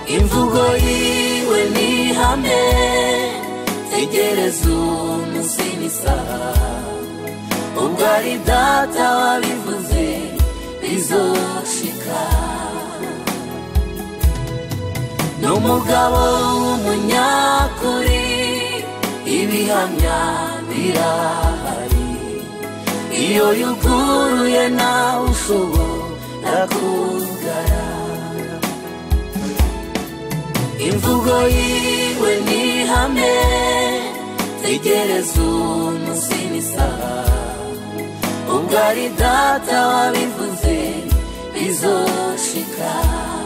imvugo yiwe ni ihame tegereza umunsi n'isaha ubwo ari data wabivuze bizoshika ni umugabo w'umunyakuri ibihamya birahari iyo yuguruye nawe ushobora kugara imvugo yiwe ni ihame tegereza umunsi n'isaha ubwo ari data wabivuze bizoshika